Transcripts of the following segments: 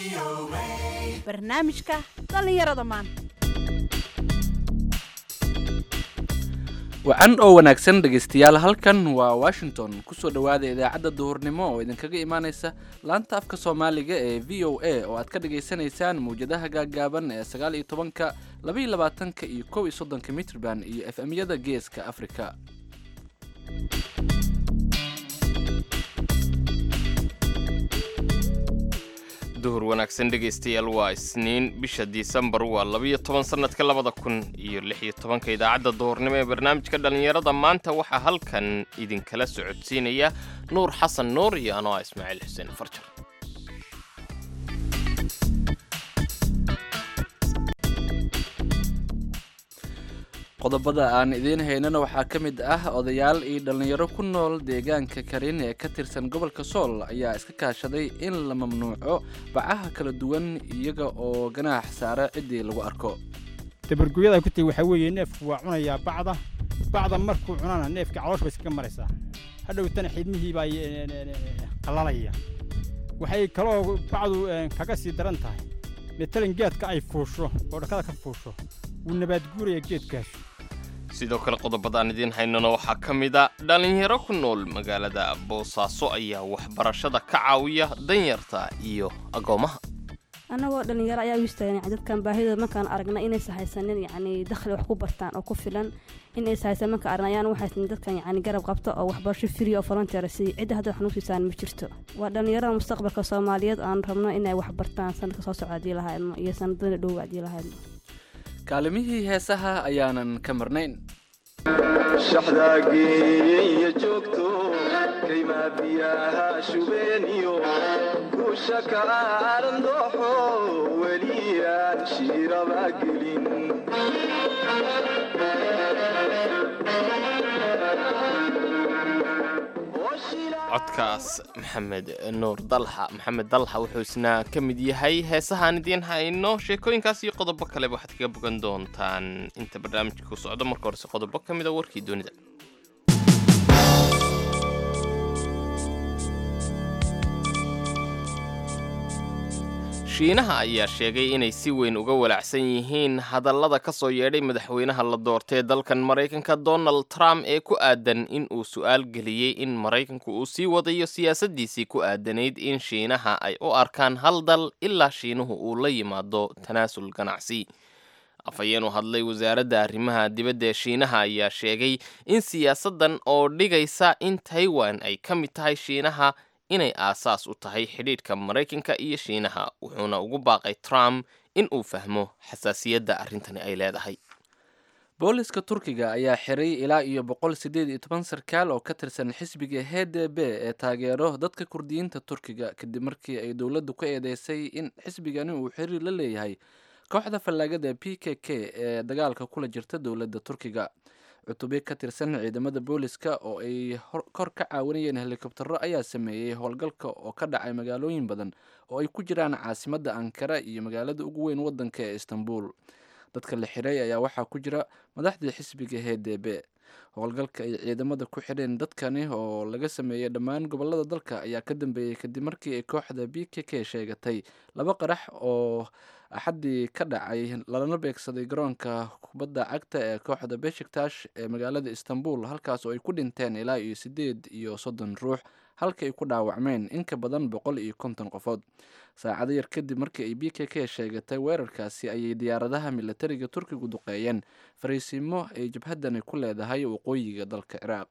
barnaamijka dhallinyarada maanta wacan oo wanaagsan dhegaystayaal halkan waa washington kusoo dhowaada idaacadda duhurnimo oo idinkaga imaaneysa laanta afka soomaaliga ee v o a oo aad ka dhagaysanaysaan mawjadaha gaaggaaban ee sagaal iyo tobanka laba iyo labaatanka iyo kow iyo soddonka mitrban iyo f m-yada geeska afrika duhur wanaagsan dhegaystayaal waa isniin bisha disembar waa labiyo toban sannadka labada kun iyo lix iyo tobanka idaacadda duhurnimo ee barnaamijka dhallinyarada maanta waxaa halkan idinkala socodsiinaya nuur xasan nuur iyo anoo ah ismaaciil xuseen farjar qodobada aan idiin haynana waxaa ka mid ah odayaal iyo dhallinyaro ku nool deegaanka karin ee ka tirsan gobolka sool ayaa iska kaashaday in la mamnuuco bacaha kala duwan iyaga oo ganaax saara ciddii lagu arko dabargooyada ku tagi waxaa weeye neefku waa cunayaa bacda bacda markuu cunana neefka caloosh bay iskaga maraysaa hadhowtana xidmihii baa qallalaya waxay kaloo bacdu kaga sii daran tahay matalan geedka ay fuusho oo dhakada ka fuusho wuu nabaadguuraya geedkaas sidoo kale qodobadaan idiin haynana waxaa ka mid a dhallinyaro ku nool magaalada boosaaso ayaa waxbarashada ka caawiya danyarta iyo agoommaha annagoo dhallinyaro ayaa u istaagna dadkan baahidooda markaan aragna inaysa haysanin yacni dakhli wax ku bartaan oo ku filan inaysa haysan markaan aragna ayaan waxaysan dadkan yacni garab qabto oo waxbarasho free oo volunteer siiyo cidda hadda wax nagu siisaan ma jirto waa dhallinyarada mustaqbalka soomaaliyeed aan rabno inay wax bartaan sanadka soo socda haddii lahaydno iyo sanadada dhow haddii lahaydno kaalimihii heesaha ayaanan ka marnayn shaxdaageeye joogto kaymaa biyaha shubeeniyo guusha kaaran dooxo weliyaan shiiraba gelin codkaas maxamed nuur dalxa maxamed dalxa wuxuu isna ka mid yahay heesahaan idiin hayno sheekooyinkaas iyo qodobo kaleba waxaad kaga bogan doontaan inta barnaamijka ku socdo marka horese qodobo ka mid a warkii doonida shiinaha ayaa sheegay inay si weyn uga walaacsan yihiin hadallada ka soo yeedhay madaxweynaha la doortay dalkan maraykanka donald trump ee ku aadan in uu su'aal geliyey in maraykanku uu sii wadayo siyaasaddiisii ku aadanayd in shiinaha ay u arkaan hal dal ilaa shiinuhu uu la yimaado tanaasul ganacsi afhayeen u hadlay wasaaradda arrimaha dibadda ee shiinaha ayaa sheegay in siyaasaddan oo dhigaysa in taiwan ay ka mid tahay shiinaha inay aasaas u tahay xidhiidhka maraykanka iyo shiinaha wuxuuna ugu baaqay trump in uu fahmo xasaasiyadda arrintani ay leedahay booliska turkiga ayaa xiray ilaa iyo boqol siddeed iyo toban sarkaal oo ka tirsan xisbiga h d b ee taageero dadka kurdiyiinta turkiga kadib markii ay dowladdu ku eedeysay in xisbigani uu xiriir la leeyahay kooxda fallaagada p k k ee dagaalka kula jirta dowladda turkiga cutubyo ka tirsan ciidamada booliska oo ay kor ka caawinayeen helikobtaro ayaa sameeyey howlgalka oo ka dhacay magaalooyin badan oo ay ku jiraan caasimadda ankara iyo magaalada ugu weyn waddanka ee istanbul dadka la xiray ayaa waxaa ku jira madaxdii xisbiga h d b howlgalka ay ciidamada ku xidheen dadkani oo laga sameeyey dhammaan gobolada dalka ayaa ka dambeeyey kadib markii ay kooxda b k k sheegatay laba qarax oo axaddii ka dhacay lalana beegsaday garoonka kubadda cagta ee kooxda beshiktash ee magaalada istanbul halkaas oo ay ku dhinteen ilaa iyo siddeed iyo soddon ruux halka ay ku dhaawacmeen in ka badan boqol iyo konton qofood saacado yar kadib markii ay b k k sheegatay weerarkaasi ayay diyaaradaha milatariga turkigu duqeeyeen fariisiimo ay jabhaddani ku leedahay waqooyiga dalka ciraaq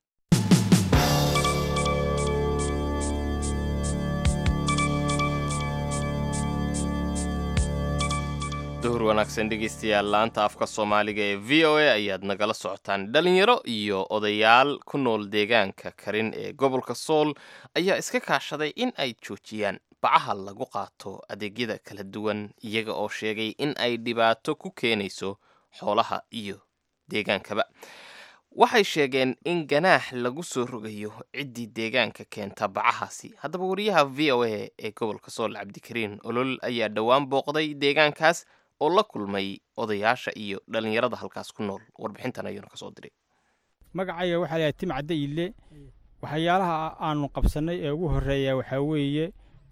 duhur wanaagsan dhegaystayaal laanta afka soomaaliga ee v o a ayaad nagala socotaan dhalinyaro iyo odayaal ku nool deegaanka karin ee gobolka sool ayaa iska kaashaday in ay joojiyaan bacaha lagu qaato adeegyada kala duwan iyaga oo sheegay in ay dhibaato ku keenayso xoolaha iyo deegaankaba waxay sheegeen in ganaax lagu soo rogayo ciddii deegaanka keenta bacahaasi haddaba wariyaha v o a ee gobolka sool cabdikariin olol ayaa dhowaan booqday deegaankaas oo la kulmay odayaasha iyo dhallinyarada halkaas ku nool warbixintan ayuuna kasoo diray magacayga waxaa layahay tim cadde ile waxyaalaha aanu qabsannay ee ugu horreeya waxaa weeye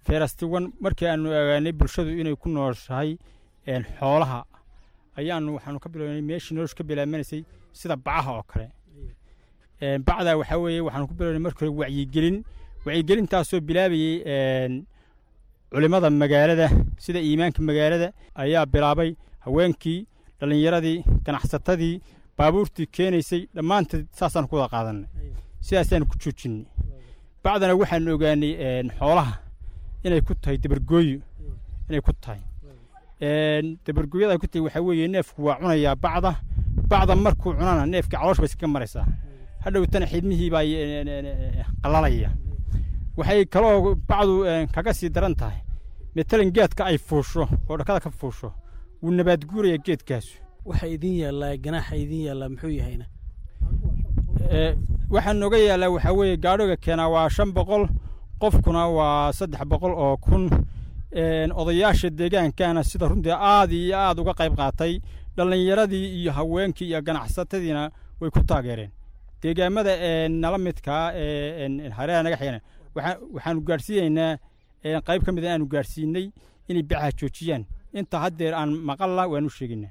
feerastiwan markii aanu ogaanay bulshadu inay ku nooshahay xoolaha ayaanu waxaanu ka bilownay meeshii noloshu ka bilaabanaysay sida bacaha oo kale bacdaa waxaa weeye waxaanu ku bilownay markii hore wacyigelin wacyigelintaasoo bilaabayey culimmada magaalada sida iimaanka magaalada ayaa bilaabay haweenkii dhallinyaradii ganacsatadii baabuurtii keenaysay dhammaanteed saasaan ku wada qaadannay sidaasaanu ku joojinnay bacdana waxaanu ogaanay xoolaha inay ku tahay dabargooyo inay ku tahay dabargooyada ku tahay waxaa weeye neefku waa cunayaa bacda bacda markuu cunana neefkii caloosh bay iskaga maraysaa hadhowtana xidmihii baa qalalaya waxay kaloo bacdu kaga sii daran tahay matalan geedka ay fuusho oo dhakada ka fuusho wuu nabaad guuraya geedkaasu waxa idin yaallaa ganaaxa idin yaallaa muxuu yahayna waxaa nooga yaallaa waxaa weeye gaadhoga keenaa waa shan boqol qofkuna waa saddex boqol oo kun odayaasha deegaankana sida runtii aad iyo aad uga qayb qaatay dhallinyaradii iyo haweenkii iyo ganacsatadiina way ku taageereen deegaamada nala midkaa hareeraha naga xigana waxaanu gaadhsiinaynaa qayb ka mid aanu gaadhsiinay inay bacaha joojiyaan inta haddeer aan maqalla waanu sheegaynaa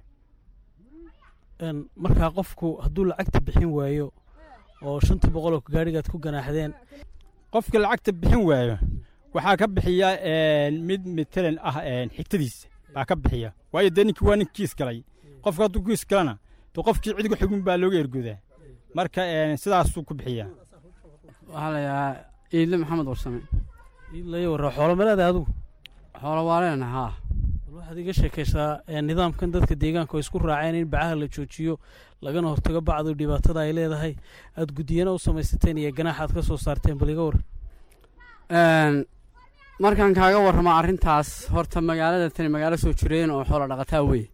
markaa qofku hadduu lacagta bixin waayo oo shanta boqol oo gaadhigaad ku ganaaxdeen qofka lacagta bixin waayo waxaa ka bixiya mid matalan ah xigtadiisa baa ka bixiya waayo dee ninkii waa nin kiis galay qofka hadduu kiis galana de qofkii cidiga xugun baa looga ergoodaa marka sidaasuu ku bixiyaa waxaa la yidhahaa iidle maxamed warsame iidlaya warra xoolo maleeda adigu xoolo waa leena haa bal waxaad iga sheekaysaa nidaamkan dadka deegaanka oo isku raaceen in bacaha la joojiyo lagana hortago bacdu dhibaatada ay leedahay aad guddiyana u samaysateen iyo ganaax aad ka soo saarteen bal iga war markaan kaaga warramo arrintaas horta magaalada tani magaalo soo jireen oo xoolo dhaqataa wey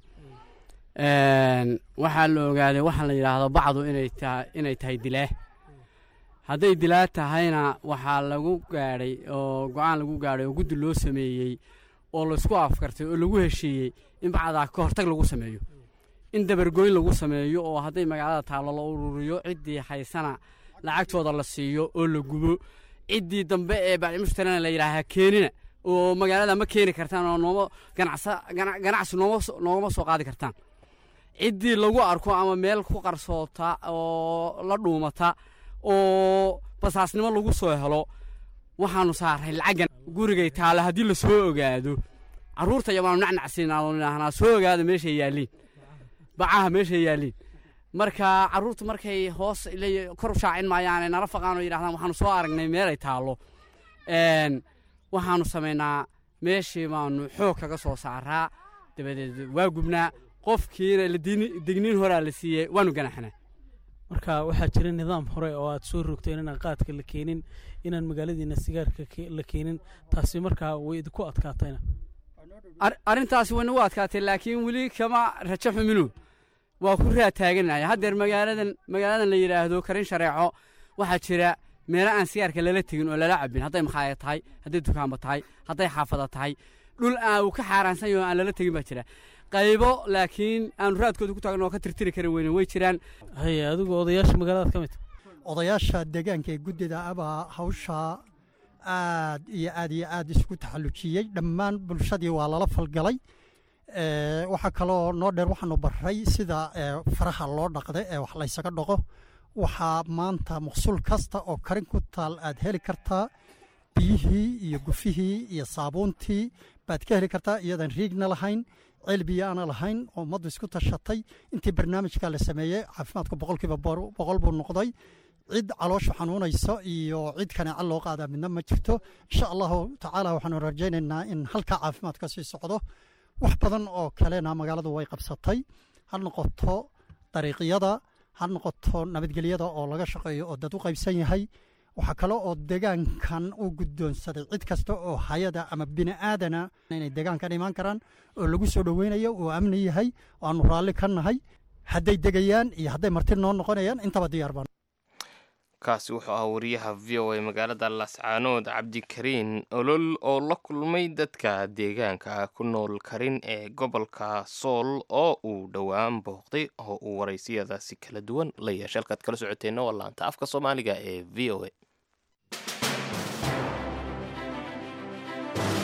waxaa la ogaaday waxaa la yidhaahdo bacdu inay tahay inay tahay dilaa hadday dilaa tahayna waxaa lagu gaadhay oo go-aan lagu gaadhay oo guddi loo sameeyey oo laysku afkartay oo lagu heshiiyey in bacdaa ka hortag lagu sameeyo in dabargoyn lagu sameeyo oo hadday magaalada taallo la ururiyo ciddii haysana lacagtooda la siiyo oo la gubo ciddii dambe ee bacdimushtarana la yidhaahaa keenina oo magaalada ma keeni kartaan oo nooma ganacsa ganacsi nooma noogama soo qaadi kartaan ciddii lagu arko ama meel ku qarsoota oo la dhuumata oo basaasnimo lagu soo helo waxaanu saaray lacaggan gurigay taalla haddii la soo ogaado carruurta yabaanu nacnacsiinaanu idhaahnaa soo ogaada meeshay yaalliin bacaha meeshay yaalliin marka carruurtu markay hoos kor u shaacin maayaane nala faqaanoo yidhahdaan waxaanu soo aragnay meelay taallo waxaanu samaynaa meeshii baanu xoog kaga soo saaraa dabadeed waa gubnaa qofkiina degniin horaa la siiyey waanu ganaxnaa marka waxaa jira nidaam hore oo aad soo rogteen inaan qaadka la keenin inaan magaaladiina sigaarka la keenin taasi markaa way idinku adkaatayna arrintaasi way nagu adkaatay laakiin weli kama rajo xuminu waa ku raa taaganaya haddeer magaaladan magaaladan la yidhaahdo karin shareeco waxaa jira meelo aan sigaarka lala tegin oo lala cabin hadday makhaaya tahay hadday dukaanba tahay hadday xaafada tahay dhul aan uu ka xaaraansan yaho aan lala tegin baa jira qaybo laakiin aanu raadkooda ku taagno oo ka tirtiri kari weyne way jiraan haye adigu odayaasha magaaladaad ka mid odayaasha deegaanka ee guddida abaa hawshaa aad iyo aad iyo aad isugu taxallujiyey dhammaan bulshadii waa lala falgalay waxaa kaloo noo dheer waxaanu barray sida faraha loo dhaqda ee wax laysaga dhaqo waxaa maanta maqsuul kasta oo karin ku taal aad heli kartaa biyihii iyo gufihii iyo saabuuntii baad ka heli kartaa iyadan riigna lahayn ceelbiya aana lahayn oo ummaddu isku tashatay intii barnaamijka la sameeyey caafimaadku boqolkiiba boqol buu noqday cid calooshu xanuunayso iyo cid kaneeca loo qaadaa midna ma jirto insha allahu tacaala waxaanu rajaynaynaa in halkaa caafimaad ka sii socdo wax badan oo kalena magaaladu way qabsatay ha noqoto dariiqyada ha noqoto nabadgelyada oo laga shaqeeyo oo dad u qaybsan yahay waxaa kale oo deegaankan u guddoonsaday cid kasta oo hayada ama bini aadana inay deegaankan imaan karaan oo lagu soo dhoweynayo uu amni yahay oo aanu raalli ka nahay hadday degayaan iyo hadday marti noo noqonayaan intaba diyaar baan kaasi wuxuu ahaa wariyaha v o a magaalada lascaanood cabdikariin olol oo la kulmay dadka deegaanka ku nool karin ee gobolka sool oo uu dhowaan booqday oo uu waraysiyadaasi kala duwan la yeeshay halkaad kala socoteenna waa laanta afka soomaaliga ee v o a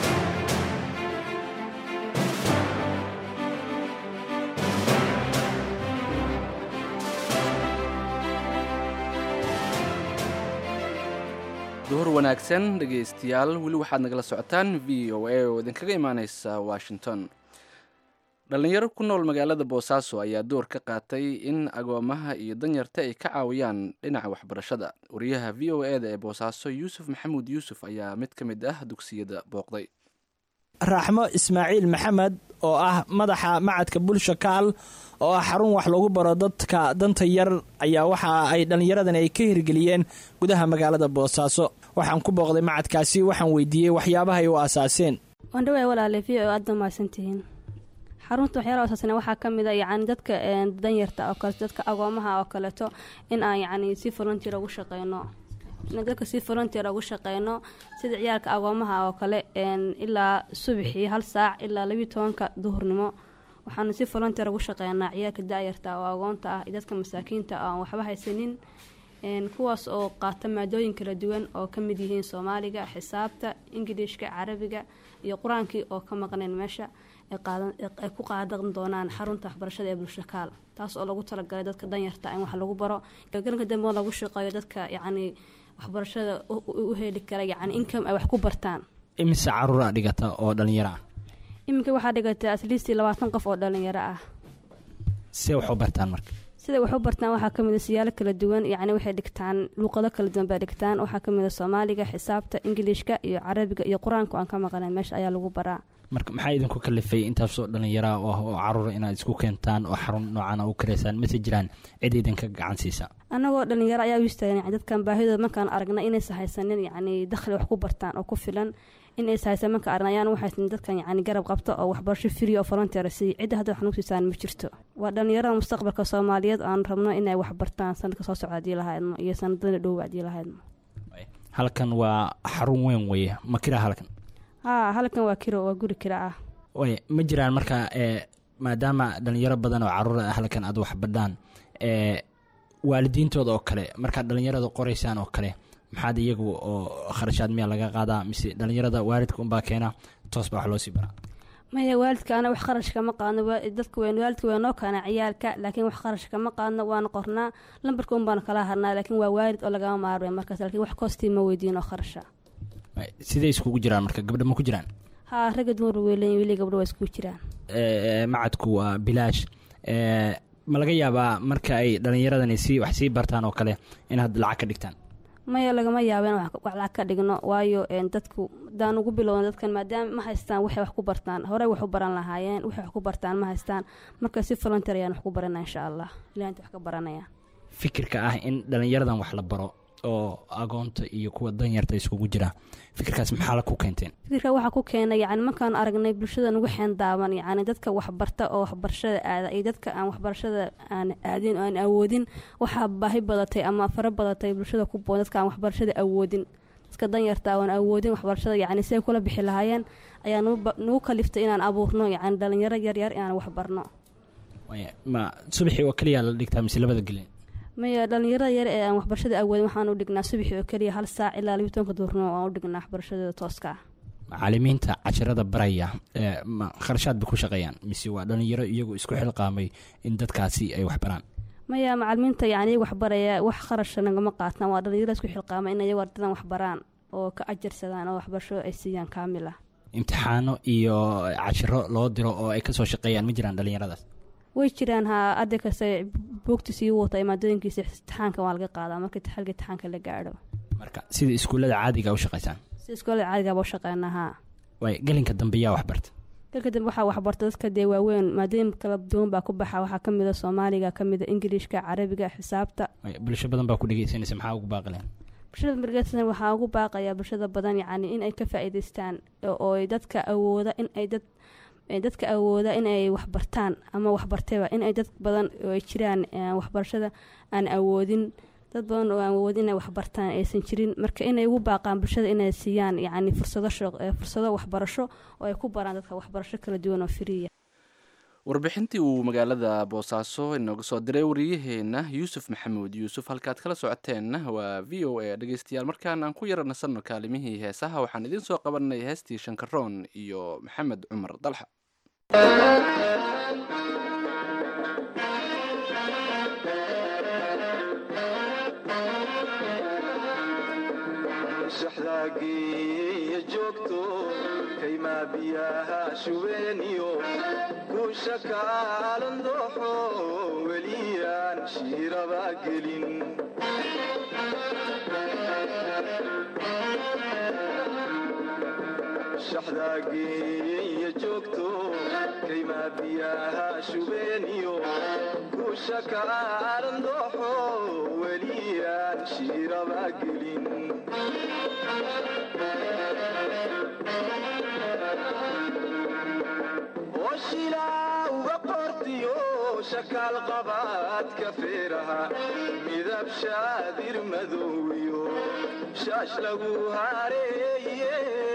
duhur wanaagsan dhegaystayaal weli waxaad nagala socotaan v o a oo idinkaga imaaneysa washington dhallinyaro ku nool magaalada boosaaso ayaa door ka qaatay in agoomaha iyo danyarta ay ka caawiyaan dhinaca waxbarashada wariyaha v o e da ee boosaaso yuusuf maxamuud yuusuf ayaa mid ka mid ah dugsiyada booqday raaxmo ismaaciil maxamed oo ah madaxa macadka bulsha kaal oo ah xarun wax lagu baro dadka danta yar ayaa waxa ay dhallinyaradan ay ka hirgeliyeen gudaha magaalada boosaaso waxaan ku booqday macadkaasi waxaan weydiiyey waxyaabaha ay u aasaaseen wandhawaa walaale v o aada mahadsantihiin xarunta waxyaala asaasana waxaa ka mid a yacni dadka danyarta oo kaleeto dadka agoomaha oo kaleeto in aan yacni si volunteer ugu shaqeyno in dadka si volunteer ugu shaqeyno sida ciyaalka agoomaha oo kale ilaa subaxii hal saac ilaa labiiyo tobanka duhurnimo waxaanu si volunteer ugu shaqeynaa ciyaalka da-yarta oo agoonta ah iyo dadka masaakiinta oo aan waxba haysanin kuwaas oo qaata maadooyin kala duwan oo ka mid yihiin soomaaliga xisaabta ingiliishka carabiga iyo qur-aankii oo ka maqnayn meesha ay ku qaadan doonaan xarunta waxbarashada ee bulshakaal taas oo lagu talagalay dadka danyarta in wax lagu baro galanka dambe lagu shaqeeyo dadka yacni waxbarashada u heli kara yacni income ay wax ku bartaan imise caruura dhigata oo dhallinyaro ah iminka waxaa dhigatay atleast labaatan qof oo dhallinyaro ah see wax u bartaan marka sida wax u bartaan waxaa kamid a siyaalo kala duwan yacni waxay dhigtaan luuqado kala duwan bay dhigtaan waxaa kamid a soomaaliga xisaabta ingiliishka iyo carabiga iyo qur-aanka aan ka maqnayn meesha ayaa lagu baraa marka maxaa idinku kalifay intaasoo dhallinyara oo caruura inaad isku keentaan oo xarun noocan u karaysaan mase jiraan cid idinka gacan siisa annagoo dhallinyaro ayaa u istaagan yani dadkan baahidooda markaan aragna inaysan haysanin yacni dakhli wax ku bartaan oo ku filan inaysan haysan marka aragna ayaan u haysanin dadkan yacni garab qabta oo waxbarasho free oo volunteer siiya cidda hadda wax nagu siisaan ma jirto waa dhallinyarada mustaqbalka soomaaliyeed aan rabno inay wax bartaan sanadka soo socda haddii lahaydno iyo sanadada dhow haddii lahaydno halkan waa xarun weyn weye ma kiraa halkan haa halkan waa kiro waa guri kira ah way ma jiraan marka e maadaama dhalinyaro badan oo caruura ah halkan aad wax badhaan e waalidiintooda oo kale markaad dhalinyarada qoraysaan oo kale maxaad iyagu oo kharashaad miyaa laga qaadaa mise dhalinyarada waalidka unbaa keena toos baa wax loo sii baraa maya waalidka ana wax qarashka ma qaadno dadka weyn waalidka waa noo kaana ciyaalka laakiin wax qarashka ma qaadno waana qornaa lambarka un baana kala harnaa laakiin waa waalid oo lagama maarmay markaas laakiin wax koostii ma weydiin oo kharasha siday iskugu jiraan marka gabdha ma ku jiraan haa ragga dumar weeleyn weli gabdho waa iskugu jiraan macadku waa bilaash ma laga yaabaa marka ay dhalinyaradani si wax sii bartaan oo kale inaad lacag ka dhigtaan maya lagama yaabo in wax lacag ka dhigno waayo dadku hadaan ugu bilowna dadkan maadaama ma haystaan waxay wax ku bartaan horey wax u baran lahaayeen waxay wax ku bartaan ma haystaan marka si volunteer ayaan wax ku baranaa insha allah ilaha inta wax ka baranaya fikirka ah in dhalinyaradan wax la baro oo agoonta iyo kuwa danyarta iskugu jira fikirkaas maxaa la ku keenteen fikirka waxaa ku keenay yani markaan aragnay bulshada nagu xeendaaban yani dadka waxbarta oo waxbarashada aada iyo dadka aan waxbarashada aan aadin oo aan awoodin waxaa baahi badatay ama fara badatay bulshada ku boon dadka aan waxbarashada awoodin dadka danyarta aan awoodin waxbarashada yani siday kula bixi lahaayeen ayaa nagu kaliftay inaan abuurno yani dhalinyaro yaryar inaan waxbarno ma subaxii oo keliya la dhigtaa mise labada gelin maya dhalinyarada yar ee aan waxbarashada awoodin waxaan u dhignaa subaxii oo keliya hal saac ilaa labiyi tobanka duurnimo aan u dhignaa waxbarashadooda tooska ah macalimiinta casharada baraya ma kharashaad bay ku shaqeeyaan mise waa dhalinyaro iyagu isku xilqaamay in dadkaasi ay wax baraan maya macalimiinta yani iyagu waxbaraya wax kharasha nagama qaataan waa dhalinyaro isku xilqaamay in iyagu ardadan wax baraan oo ka ajarsadaan oo waxbarasho ay siiyaan kaamil ah imtixaano iyo cashiro loo diro oo ay kasoo shaqeeyaan ma jiraan dhalinyaradaas way jiraan haa adda kasta buugtiisa igu wata maadooyinkiisa imtixaanka waa laga qaadaa marka xilka imtixaanka la gaadho marka sida iskuullada caadiga u shaqaysaan sida iskuullada caadigaaba u shaqeynaa haa way gelinka dambe yaa waxbarta gelinka dambe waxaa waxbarta dadka dee waaweyn maadooyin kala duwan baa ku baxa waxaa ka mid a soomaaliga ka mid a ingiliishka carabiga xisaabta bulsho badan baa ku dhegeysanaysa maxaa ugu baaqileen bulshada margeesan waxaa ugu baaqaya bulshada badan yacni in ay ka faa'iidaystaan oo dadka awooda in ay dad dadka awooda in ay waxbartaan ama waxbartayba in ay dad badan oo ay jiraan waxbarashada aan awoodin dad badan oo aan awoodin inay waxbartaan aysan jirin marka inay ugu baaqaan bulshada inay siiyaan yacni fursado fursado waxbarasho oo ay ku baraan dadka waxbarasho kala duwan oo firiya warbixintii uu magaalada boosaaso inooga soo diray wariyaheena yuusuf maxamuud yuusuf halkaad kala socoteenna waa v o a dhegeystayaal markaan aan ku yara nasanno kaalimihii heesaha waxaan idiin soo qabanay heestii shankaroon iyo maxamed cumar dalxa shaxdaageeya joogto kaymaa biyaha shubeeniyo guusha kaalan dooxo weliyaan shiiraba gelin shaxdaageeya joogto kaymaa biyaha shubeeniyo guusha kaalan dooxo weliyaan shiiraba gelin oshilaa uga qortiyo shakaal qabaadka feeraha midab shaadir madowiyo shaash lagu hareeye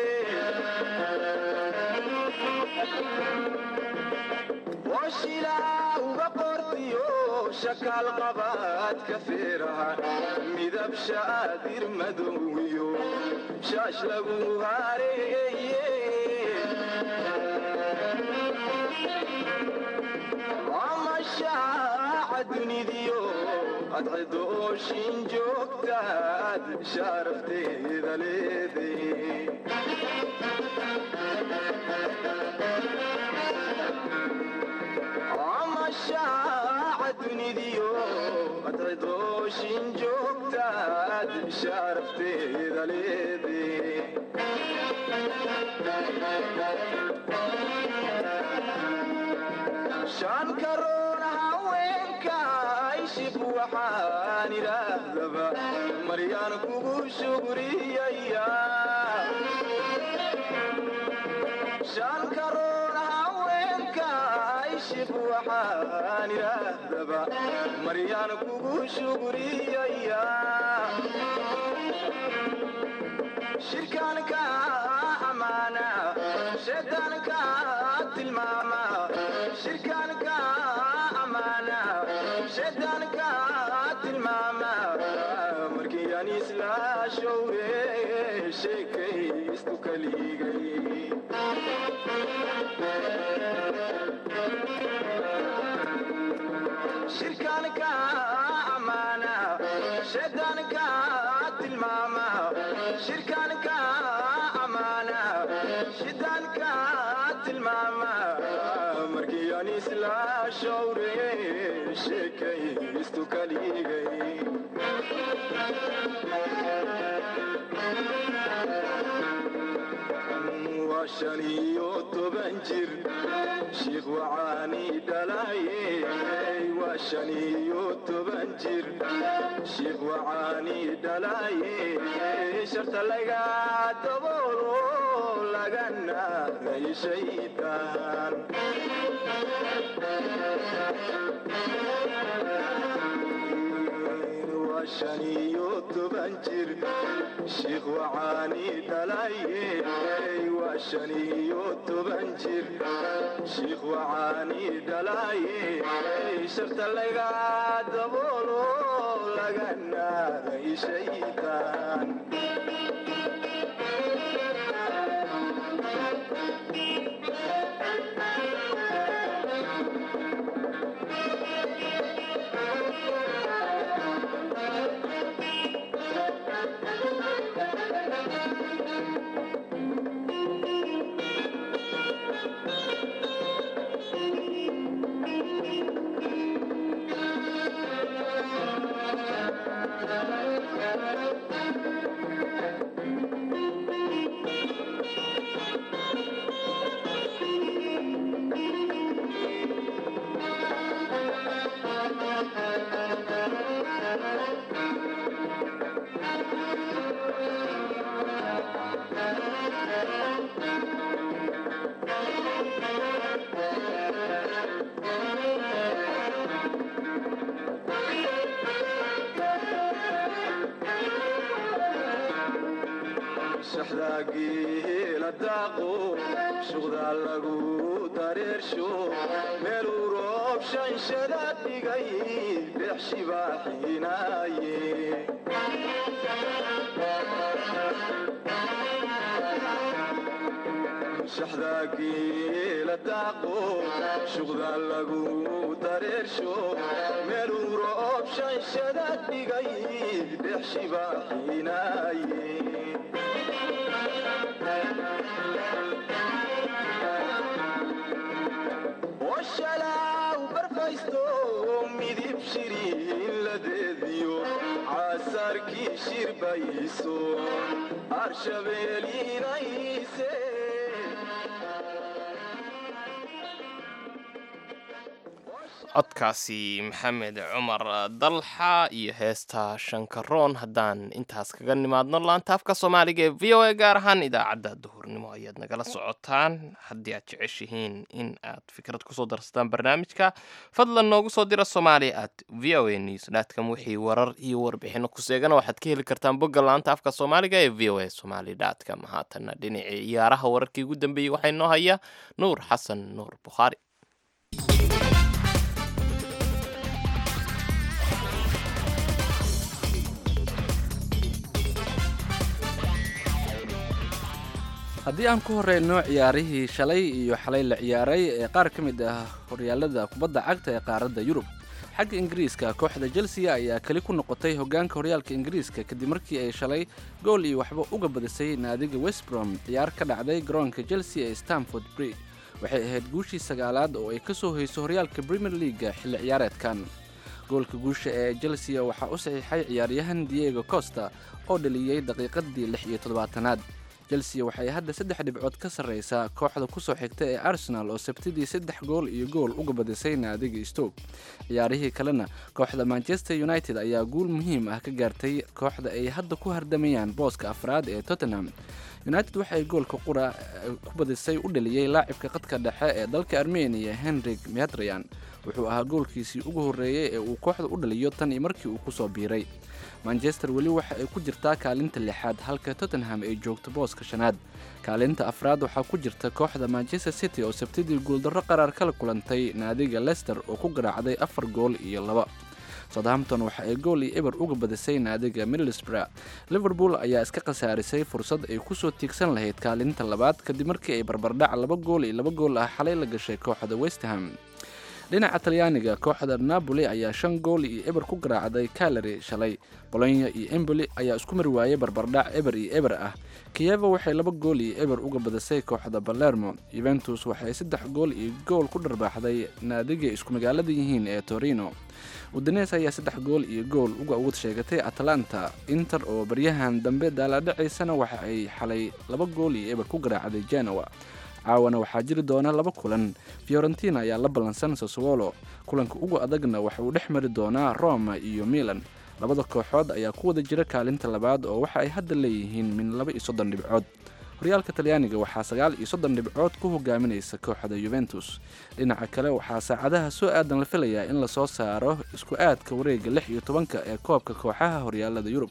oshilaa uga qortiyo shakaal qabaadka feeraha midab shaadir madowiyo shaash lagu hareeye amashaaca dunidiyo adcidooshin joogtaad shaarafteeda leeday amashaaca dunidiyo adcidooshin joogtaad shaarafteeda leeday shan karoon haweenka ishib waxaan idhaahdaba maryaan kugu shugriyaya shan karoon haweenka ishib waxaan idhaahdaba maryaan kugu shugriyaya shirkaanka amaana shaydaanka tilmaama shirkaanka amaana shaydaanka tilmaama markii aan isla showre sheekaystu kaligay shirkaanka amaana shaydaanka tilmaama shirkaanka amaana shaydaanka tilmaama markii aan isla showre sheekaystu kaligay waa shan iyo toban jir shiikh wacaani dhalaye waa shan iyo toban jir shiikh wacaani dhalaye sharta laga daboolo lagana shaydaan waa shan iyo toban jir shiikh wacaani dhalaye waa shan iyo toban jir shiikh wacaani dhalaye sharta laga daboolo lagana shaydaan shaxdaageela daaqo shuqdaa lagu dareersho meeluu roob shanshada dhigay dhex shibaaxinaaye shaxdaa geela daaqo shuqdaa lagu dareersho meeluu roob shanshada dhigay dhex shibaaxinaaye washalaaw barfaysto midib shiriin ladeediyo casaarkii shirbayso arshabeelinayse codkaasi maxamed cumar dalxa iyo heesta shankaroon haddaan intaas kaga nimaadno laanta afka soomaaliga ee v o a gaar ahaan idaacadda duhurnimo ayaad nagala socotaan haddii aad jeceshihiin in aad fikrad kusoo darsataan barnaamijka fadlan noogu soo dira soomaaliya at v o a news dtcom wixii warar iyo warbixino ku seegana waxaad ka heli kartaan bogga laanta afka soomaaliga ee v o a somali dtcom haatana dhinacii ciyaaraha wararkii ugu dambeeyey waxaa inoo haya nuur xasan nuur bukhaari haddii aan ku horeyno ciyaarihii shalay iyo xalay la ciyaaray ee qaar ka mid ah horyaalada kubadda cagta ee qaaradda yurub xagga ingiriiska kooxda chelsea ayaa keli ku noqotay hogaanka horyaalka ingiriiska kadib markii ay shalay gool iyo waxba uga badisay naadiga westbrom ciyaar ka dhacday garoonka chelsea ee stamford bridge waxay ahayd guushii sagaalaad oo ay ka soo hoyso horyaalka premier leaga xilli ciyaareedkan goolka guusha ee chelsea waxaa u saxiixay ciyaaryahan diego costa oo dhaliyey daqiiqadii lix iyo toddobaatanaad chelsea waxay hadda saddex dhibcood ka sarreysaa kooxda kusoo xigta ee arsenal oo sabtidii saddex gool iyo gool uga badisay naadiga stoke ciyaarihii kalena kooxda manchester united ayaa guul muhiim ah ka gaartay kooxda ay hadda ku hardamayaan booska afraad ee tottenham united waxay goolka qura ku badisay u dhaliyey laacibka qadka dhexe ee dalka armeniya henrik metrian wuxuu ahaa goolkiisii ugu horreeyey ee uu kooxda u dhaliyo tan iyo markii uu kusoo biiray manchester weli waxa ay ku jirtaa kaalinta lixaad halka tottenham ay joogto booska shanaad kaalinta afraad waxaa ku jirta kooxda manchester city oo sabtidii guuldarro qaraar kala kulantay naadiga lester oo ku garaacday afar gool iyo laba southampton waxa ay gool iyo eber uga badisay naadiga middlesbrough liverpool ayaa iska khasaarisay fursad ay kusoo tiigsan lahayd kaalinta labaad kadib markii ay barbardhac laba gool iyo laba gool ah xalay la gashay kooxda westham dhinaca talyaaniga kooxda napoli ayaa shan gool iyo eber ku garaacday kalari shalay bolonya iyo emboli ayaa isku mari waayay barbardhac eber iyo eber ah kiyeva waxay laba gool iyo eber uga badisay kooxda balermo yuventus waxay saddex gool iyo gool ku dharbaaxday naadiga isku magaalada yihiin ee torino udanes ayaa saddex gool iyo gool uga uga sheegatay atlanta inter oo baryahan dambe daalaadhacaysana waxa ay xalay laba gool iyo eber ku garaacday genoa caawana waxaa jiri doona laba kulan fiorentina ayaa la ballansan saswolo kulanka ugu adagna waxa uu dhex mari doonaa roma iyo milan labada kooxood ayaa ku wada jira kaalinta labaad oo waxa ay hadda leeyihiin min laba iyo soddon dhibcood horyaalka talyaaniga waxaa sagaal iyo soddon dhibcood ku hogaaminaysa kooxda yuventus dhinaca kale waxaa saacadaha soo aadan la filayaa in lasoo saaro isku aadka wareega lix iyo tobanka ee koobka kooxaha horyaalada yurub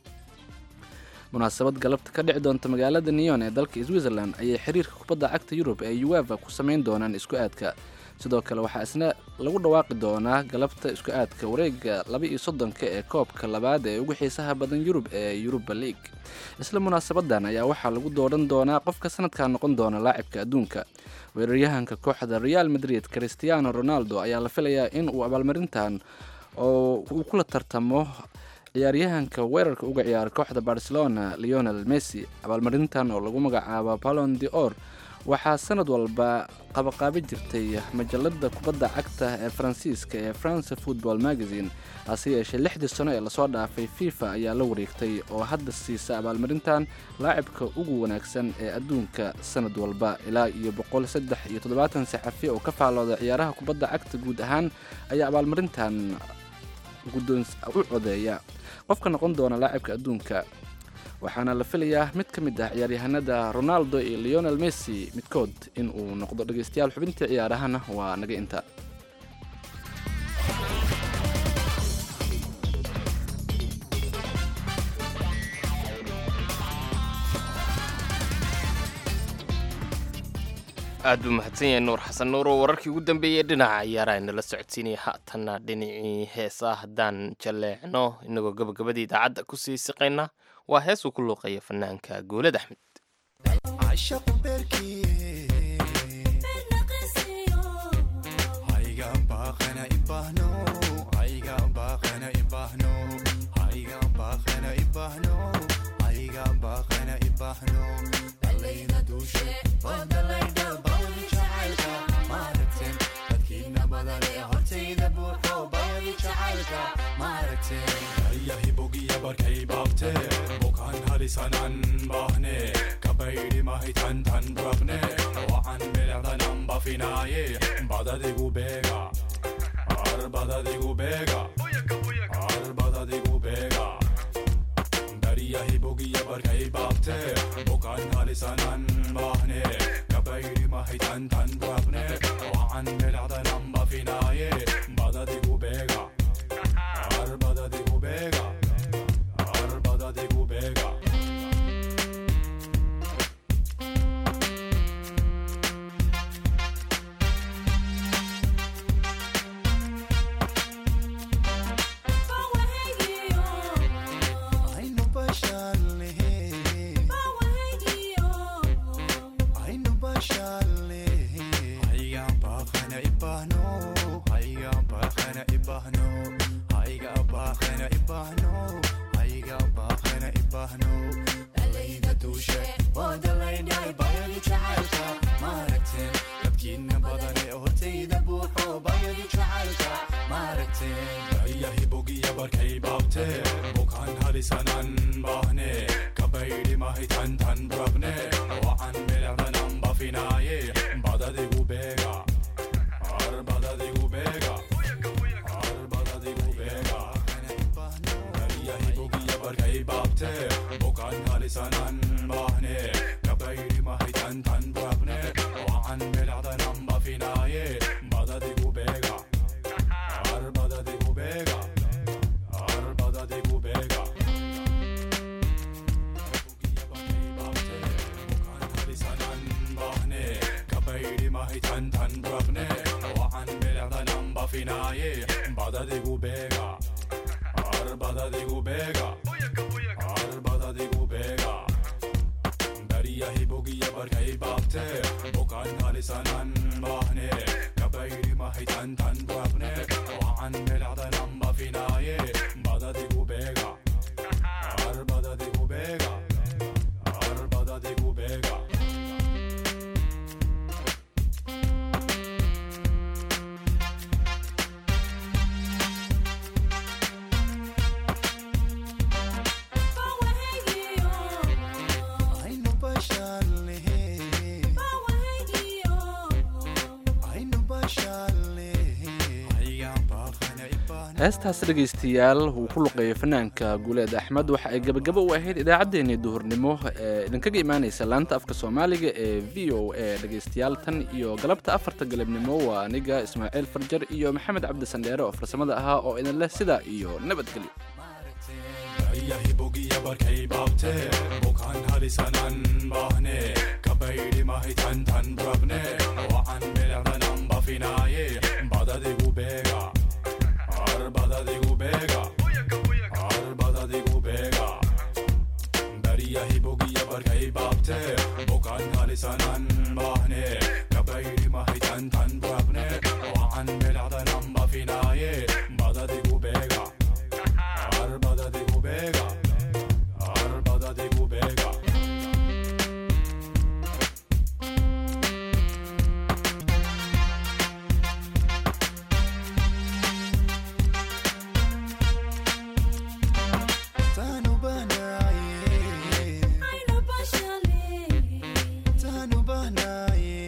munaasabad galabta ka dhici doonta magaalada neyon ee dalka switzerland ayay xiriirka kubadda cagta yurub ee ueva ku samayn doonaan isku aadka sidoo kale waxaa isna lagu dhawaaqi doonaa galabta isku aadka wareega laba iyo soddonka ee koobka labaad ee ugu xiisaha badan yurub ee yuruba league isla munaasabadan ayaa waxaa lagu dooran doonaa qofka sanadkaa noqon doona laacibka adduunka weeraryahanka kooxda real madrid christiano ronaldo ayaa la filayaa in uu abaalmarintan oo uu kula tartamo ciyaaryahanka weerarka uga ciyaara kooxda barcelona leonel messi abaalmarintan oo lagu magacaabo balon de or waxaa sanad walba qabaqaabi jirtay majalada kubadda cagta ee faransiiska ee france football magazine hase yeeshee lixdii sano ee lasoo dhaafay fifa ayaa la wareegtay oo hadda siisa abaalmarintan laacibka ugu wanaagsan ee adduunka sanad walba ilaa iyo boqol saddex iyo toddobaatan saxafi oo ka faalooda ciyaaraha kubadda cagta guud ahaan ayaa abaalmarintan u codeeya qofka noqon doona laacibka adduunka waxaana la filayaa mid ka mid ah ciyaaryahanada ronaldo iyo leonel messi midkood in uu noqdo dhegaystayaal xubintii ciyaarahana waa naga inta aad buu mahadsan yahay nuur xasan nuur oo wararkii ugu dambeeyey dhinaca ciyaaraha inala socodsiinaya haatanna dhinacii heesaa haddaan jalleecno inagoo gabagabadii idaacadda kusii siqayna waa hees uu ku luuqaya fanaanka goolad axmed barkay baabte bukaan halisanan baahne kabaydhi mahay tan tan rabne wacan bilicdanan bafinaaye badadigu beega ar badadigu beega ar badadigu beega bariyahi bogiya barkay baabte bukaan halisanan baahne kabaydhi mahay tan tan rabne wacan bilicdanan bafinaaye badadigu beega ar badadigu beega ar badadigu beega aynu bashalne aynu bashalne hayga baaqana ibahno hayga baaqana ibahno hayga baaqana ibahno hayga baaqana ibahno dalayda duushe oo dalaynay bayadi jacaylka maaragteen dadkiina badane hortayda buuxo bayadi jacaylka maaragteen dayahi bogiya barkay baabte bukaan halisanan baahne kabaydhi mahay tan tan rabne wacan bilicdanan bafinaaye badadigu beega ar badadigu beega ar badadigu beega dayahi bogiya barkay baabte bukaan halisanan baahne kabaydhi mahay tan tan rabne wacan bilicdanan bafinaaye badadigu beega ar badadigu beega ar badadigu beega halisanan baahne kabaydhi mahay tan tan rabne wacan bilicdanan bafinaaye badadigu beega ar badadigu beega ar badadigu beega bariyahi bogiya barkay baabte bukaan halisanan baahne kabaydhi mahay tan tan rabne wacan bilicdanan bafinaaye badadigu beega ar badadigu beega ar badadigu beega aynu bashalne aynu bashalne hayga baaqana ibahno heestaas dhegaystayaal uu ku luqeeyo fanaanka guuleed axmed waxa ay gebagabo u ahayd idaacaddeenii duhurnimo ee idinkaga imaanaysa laanta afka soomaaliga ee v o a dhegaystayaal tan iyo galabta afarta galabnimo waa aniga ismaaciil farjar iyo maxamed cabdi sandheere oo farsamada ahaa oo idin leh sidaa iyo nabadgelyo dayahi bogiya barkay baabte bukaan halisanan baahne kabaydhi mahay tan tan rabne wacan bilicdanan bafinaaye badadigu beega ar badadigu beega ar badadigu beega bariyahi bogiya barkay baabte bukaan halisanan baahne kabaydhi mahay tan tan rabne wacan bilicdanan bafinaaye badadigu beega ar badadigu beega ar badadigu beega tanu banaye tanu banaye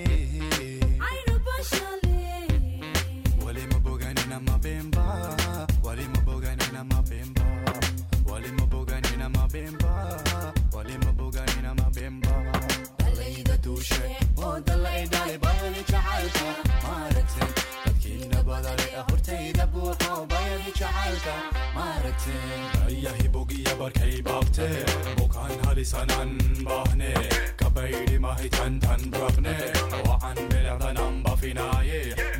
wali maboganina mabemba wali maboganina mabemba wali maboganina mabemba wali maboganina mabemba dalayda duushe oo dalaydhalay bayani jacaylka maaragteen dadkiina badale hortayda buuxo bayani jacaylka maaragteen dayahi bogiya barkay baabte bukaan halisanan baahne kabaydhi mahay tan tan rabne wacan bilicdanan bafinaaye